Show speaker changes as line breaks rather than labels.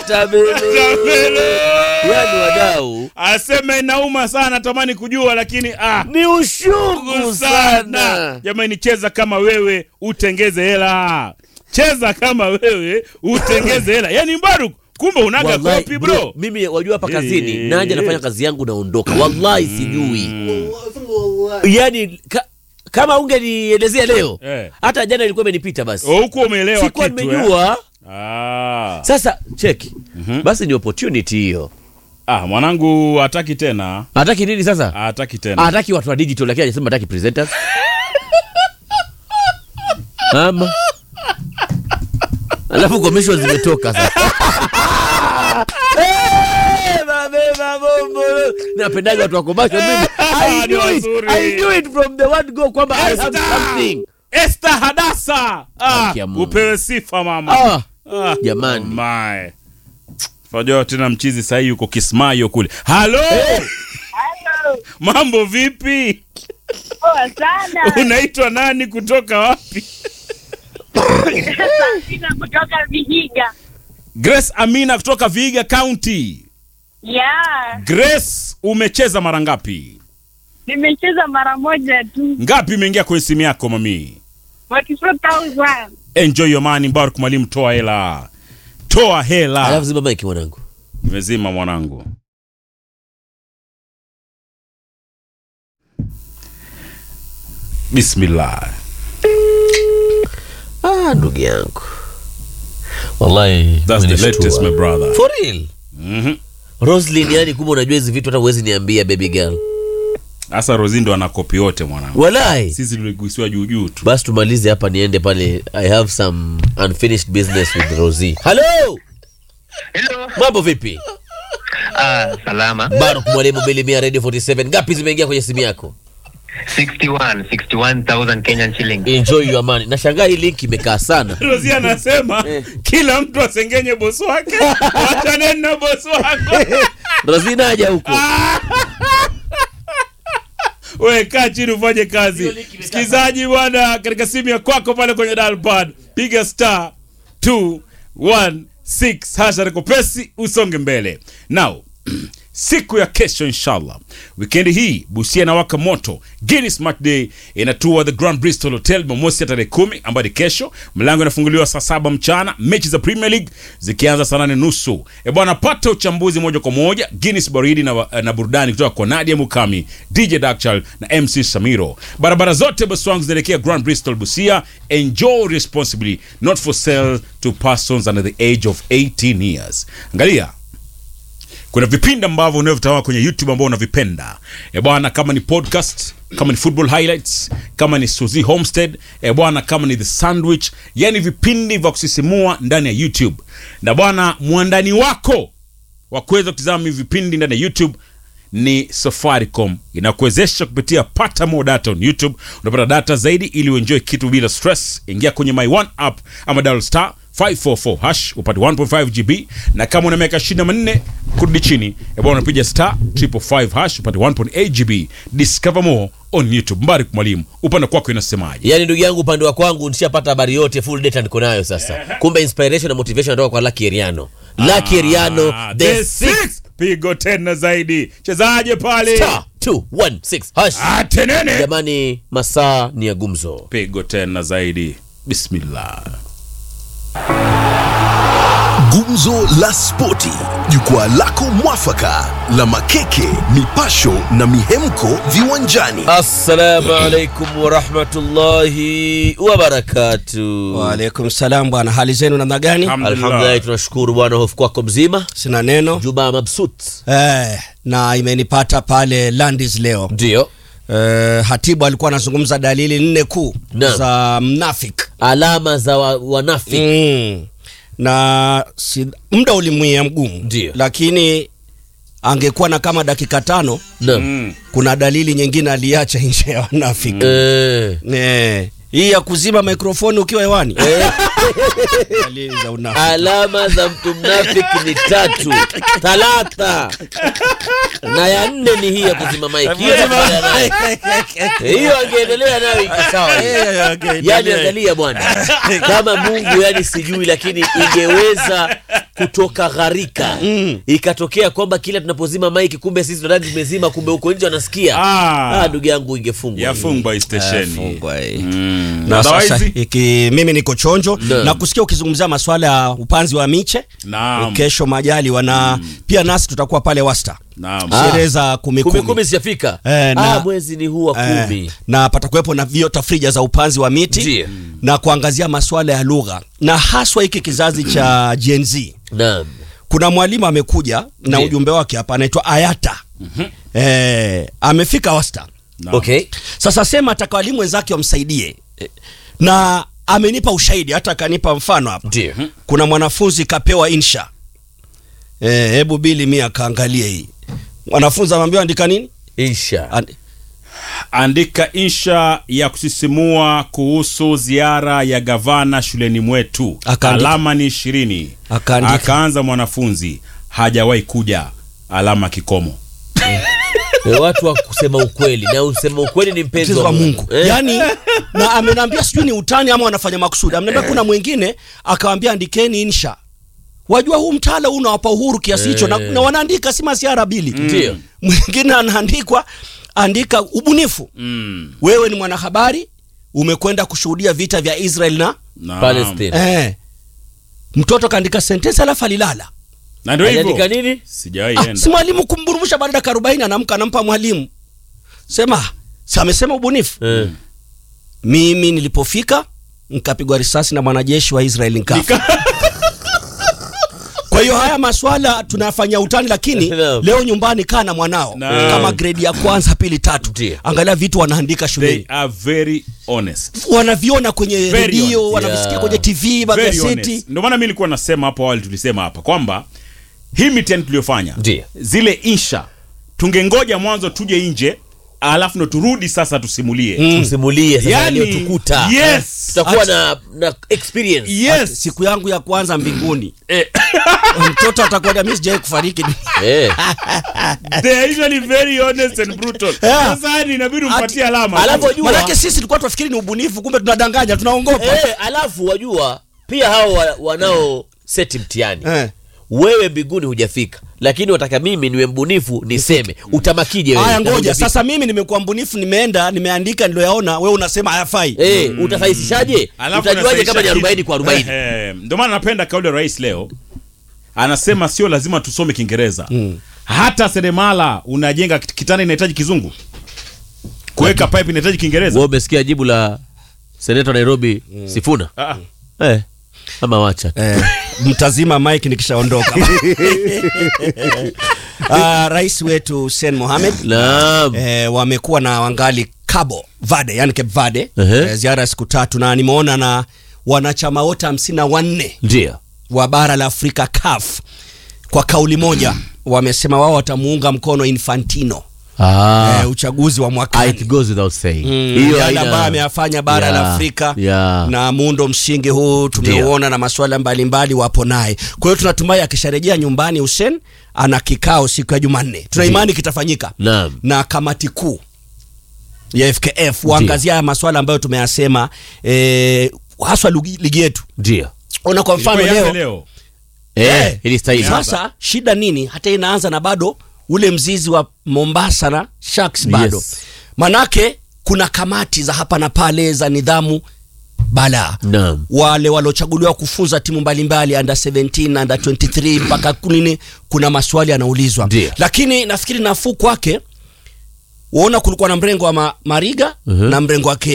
watermelon.
Watermelon.
Yaani wadau
Asema inauma sana, natamani kujua lakini ah,
ni ushungu
ngumu sana.
sana.
Jamani, cheza kama wewe utengeze hela, cheza kama wewe utengeze hela. Yani Mbaruk, kumbe unaga
Wallahi,
kopi bro.
mimi wajua hapa
Eh,
kazini
eh,
naja
eh.
nafanya kazi yangu naondoka wallahi sijui yani ka, kama ungenielezea leo
Eh.
hata jana ilikuwa imenipita basi
Oh, huku umeelewa
sikuwa
kitu eh?
nimejua
Ah.
sasa cheki basi ni opportunity hiyo
Ah, mwanangu hataki tena,
hataki nini sasa
hataki tena.
hataki watu wa digital lakini hajasema hataki presenters ama alafu commission zimetoka sasa Eh, mabeba bombo. napendaga watu wa commercial mimi I
Ni
knew it.
wazuri.
I knew it from the word go kwamba I have
Esther!
something
Esther Hadasa. Ah,
Haki ya Mungu.
upewe sifa mama.
ah,
Ah,
jamani.
oh my. Unajua tena mchizi sahii yuko Kismayo kule. Halo,
Halo,
mambo vipi?
poa sana.
Unaitwa nani kutoka wapi?
Sina kutoka Vihiga.
Grace Amina kutoka Vihiga County.
Yeah,
Grace, umecheza mara ngapi?
nimecheza mara moja tu.
Ngapi imeingia kwenye simu yako mami?
44,000.
Enjoy your money, Mbaruk mwalimu, toa hela, toa hela.
alafu zima maiki mwanangu
Nimezima mwanangu. Bismillah.
ah, ndugu yangu wallahi
That's the
umenishtua.
latest, my brother.
for real
Mhm.
roslin yani kumbe unajua hizi vitu hata huwezi niambia baby girl
Sasa Rozindo ana kopi yote mwanangu.
walai
Sisi tuligusiwa juu juu tu.
basi tumalize hapa niende pale i have some unfinished business with rosie halo
Hello.
mambo vipi
Ah, salama.
baruk mwalimu bilimia radio 47 ngapi zimeingia kwenye simu yako
61, 61,000 Kenyan shillings.
enjoy your money nashangaa hii link imekaa sana
Rozi anasema kila mtu asengenye bosi wake. Wachaneni na bosi wako.
rosie naja huko
We kaa chini ufanye kazi. Msikilizaji bwana, katika simu ya kwako pale kwenye dial pad piga star 216 hasha rekopesi usonge mbele. Now siku ya kesho inshallah wikendi hii busia na waka moto Guinness Smart Day inatua the Grand Bristol Hotel Jumamosi ya tarehe kumi ambayo ni kesho. Mlango inafunguliwa saa saba mchana, mechi za Premier League zikianza saa nane nusu. E bwana, pata uchambuzi moja kwa moja, Guinness baridi na, na burudani kutoka kwa Nadia Mukami, DJ Dakchal na MC Samiro. Barabara zote basi wangu zinaelekea Grand Bristol Busia. Enjoy responsibly, not for sale to persons under the age of 18 years. Angalia kuna vipindi ambavyo unavyotazama kwenye youtube ambao unavipenda e bwana kama ni podcast kama ni football highlights kama ni suzy homestead e bwana kama ni the sandwich yani vipindi vya kusisimua ndani ya youtube na bwana mwandani wako wa kuweza kutizama hivi vipindi ndani ya youtube ni safaricom inakuwezesha kupitia pata more data on youtube unapata data zaidi ili uenjoy kitu bila stress ingia kwenye my one app ama dial star 544 hash upate 1.5 gb na kama una miaka 24 kurudi chini ebwana unapiga star 555 hash upate 1.8 gb discover more on youtube mbarik mwalimu upande kwako inasemaje
yaani ndugu yangu upande wa kwangu nishapata habari yote full data niko nayo sasa kumbe inspiration na motivation natoka kwa Lucky Eriano Lucky Eriano
Ah,
the
the
six
six. pigo tena zaidi chezaje pale
star 216 hash
atenene
jamani masaa ni ya gumzo
pigo tena zaidi bismillah
Gumzo la Spoti, jukwaa lako mwafaka la makeke, mipasho na mihemko viwanjani.
assalamu alaikum warahmatullahi wabarakatu
Waalaikum salam bwana, hali zenu namna gani?
alhamdulillahi tunashukuru bwana hofu kwako mzima
Sina neno
juma mabsut
eh, na imenipata pale Landis leo
ndio
eh, hatibu alikuwa anazungumza dalili nne kuu
Naam.
za mnafik
alama za wa, wanafiki
mm. na si, muda ulimwia mgumu
Ndio.
lakini angekuwa na kama dakika tano
Naam.
kuna dalili nyingine aliacha nje ya wanafiki
Eh.
eh, hii ya kuzima mikrofoni ukiwa hewani dalili za unafiki
alama za mtu mnafiki ni tatu talata na ya nne ni hii ya kuzima maiki hiyo nakubaliana nayo. Eh, hiyo angeendelea nayo iko sawa yani angalia bwana kama mungu yani sijui lakini ingeweza kutoka gharika ikatokea kwamba kila tunapozima maiki kumbe sisi tunadhani tumezima kumbe huko nje wanasikia
Ah.
ah, ndugu yangu ingefungwa
yafungwa hii stesheni
Fungwa hii.
Mm.
na sasa
Otherwise,
iki, mimi niko chonjo
Naam.
na kusikia ukizungumzia masuala ya upanzi wa miche
Naam.
kesho majali wana pia nasi tutakuwa pale wasta
Naam.
Ah.
sherehe za kumi
kumi
kumi
kumi sijafika
Eh, na-
ah, mwezi ni huu wa
Eh,
kumi
na patakuwepo na viota frija za upanzi wa miti
Ndiyo.
na kuangazia masuala ya lugha na haswa hiki kizazi cha Gen Z.
naam
Kuna mwalimu amekuja na
Ndiyo.
ujumbe wake hapa, anaitwa Ayata eh, amefika wasta
Naam.
okay
sasa sema ataka walimu wenzake wamsaidie Eh, na amenipa ushahidi hata akanipa mfano hapa
ndio
kuna mwanafunzi kapewa insha eh, hebu bili mi akaangalie hii mwanafunzi amwambiwa andika nini
insha
And,
andika insha ya kusisimua kuhusu ziara ya gavana shuleni mwetu
Akaandika.
alama ni ishirini
Akaandika.
akaanza mwanafunzi hajawahi kuja alama kikomo
Eh, watu wa kusema ukweli na usema ukweli ni mpenzi
mchezo wa Mungu
Eh,
yani, na amenambia sijui ni utani ama wanafanya makusudi. Amenambia kuna mwingine akawambia andikeni insha. Wajua huu mtaala huu unawapa uhuru kiasi hicho na, na wanaandika si masiara bili.
Ndio.
Mwingine anaandikwa andika ubunifu.
mm.
Wewe ni mwanahabari umekwenda kushuhudia vita vya Israel na
Naam.
Palestine
eh, mtoto kaandika sentensi alafu alilala.
na ndio
aliandika
hivyo
nini
sijawahi
Ah,
enda
si mwalimu kumburumsha baada ya dakika 40 anamka anampa mwalimu. Sema, si amesema ubunifu.
Eh,
mimi nilipofika nikapigwa risasi na mwanajeshi wa Israel nikafa. Kwa hiyo haya maswala tunayafanyia utani, lakini
Naam.
leo nyumbani kaa na mwanao
Naam.
kama gredi ya kwanza, pili, tatu,
Ndiyo.
angalia vitu wanaandika
they
shuleni,
are very honest
wanaviona kwenye
Very
redio,
honest.
wanavisikia
Yeah.
kwenye TV,
Very
magazeti.
honest. ndio maana mi nilikuwa nasema hapo awali tulisema hapa kwamba hii mitihani tuliyofanya
Ndiyo.
zile insha tungengoja mwanzo tuje nje alafu ndo turudi sasa tusimulie
tusimulie sasa
Yani,
yaliyotukuta
yes.
tutakuwa na, na experience
yes
Siku yangu ya kwanza mbinguni
Eh,
mtoto atakwenda mimi sijai kufariki.
eh.
they are usually very honest and brutal
Yeah.
sasa yani inabidi umpatie alama
alafu wajua-
Manake sisi tulikuwa tunafikiri ni ubunifu, kumbe tunadanganya, tunaongopa.
eh, alafu wajua pia hao wa, wanao seti mtihani
Eh.
wewe mbinguni hujafika lakini wataka mimi niwe mbunifu niseme utamakije wewe
Haya,
na
ngoja
hujafika?
sasa, mimi nimekuwa mbunifu, nimeenda nimeandika niliyoyaona, wewe unasema hayafai.
eh, utasahisishaje
Alafu
utajuaje
anasahisha
kama ni
kitu.
40 kwa 40
Eh, ndio maana napenda kauli ya rais leo anasema sio lazima tusome kiingereza hata seremala unajenga kit- kitanda inahitaji kizungu kuweka pipe inahitaji kiingereza
wewe umesikia jibu la seneta wa Nairobi Sifuna
Ah,
eh, ama wacha
Eh, mtazima mike nikishaondoka uh, rais wetu Hussein Mohamed
naam
eh, wamekuwa na wangali Cabo Verde yani Cape Verde
Ehe.
eh, ziara ya siku tatu na nimeona na wanachama wote hamsini na wanne
ndio
wa bara la Afrika CAF kwa kauli moja wamesema wao watamuunga mkono Infantino
ah.
eh, uchaguzi wa
Ah,
mwakani
it goes without saying
Mm,
Hiyo
yale
haina-
ambayo ameyafanya bara
Yeah,
la Afrika
yeah.
na muundo msingi huu tumeuona na masuala mbalimbali wapo naye. Kwa hiyo tunatumai akisharejea nyumbani Hussein ana kikao siku ya Jumanne, tuna imani kitafanyika
Naam.
na kamati kuu ya FKF waangazia haya masuala ambayo tumeyasema eh, haswa ligi ligi yetu.
ndio
Ona kwa mfano
ilikuwa ianze
leo
leo
eh,
Eh,
ilistahili
sasa shida nini? Hata inaanza na bado ule mzizi wa Mombasa na Sharks bado
Yes.
manake kuna kamati za hapa na pale za nidhamu bala
Naam.
wale waliochaguliwa kufunza timu mbalimbali under 17 under 23 mpaka kunini, kuna maswali yanaulizwa,
Ndiyo.
lakini nafikiri nafuu kwake waona kulikuwa na mrengo wa ma, Mariga
Mhm.
na mrengo wa